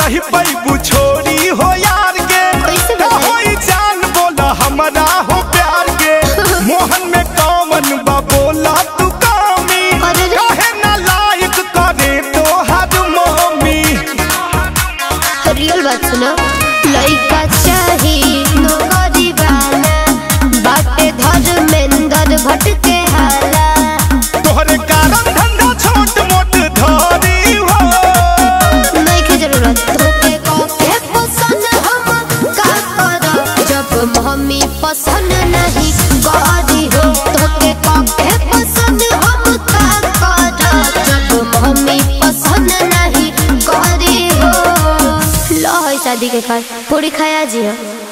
रही पैबू छोरी हो यार के कैसे का बताई? होई जान बोला हमरा हो प्यार के मोहन में कौन बा बोला तू कामी अरे रे। काहे ना लायक करे तो हर मोमी रियल बात सुनो लइका चाही नौकरी वाला बाटे धर्मेंद्र भट्ट के हाला तोहरे कारण धंधा छोट मोट धरी हो नहीं के जरूरत तोके के पसंद हम का करब जब मम्मी पसंद नहीं करी हो तोके के पसंद हम का करब जब मम्मी पसंद नहीं करी हो लो है शादी के कार्ड पूरी खाया जी हो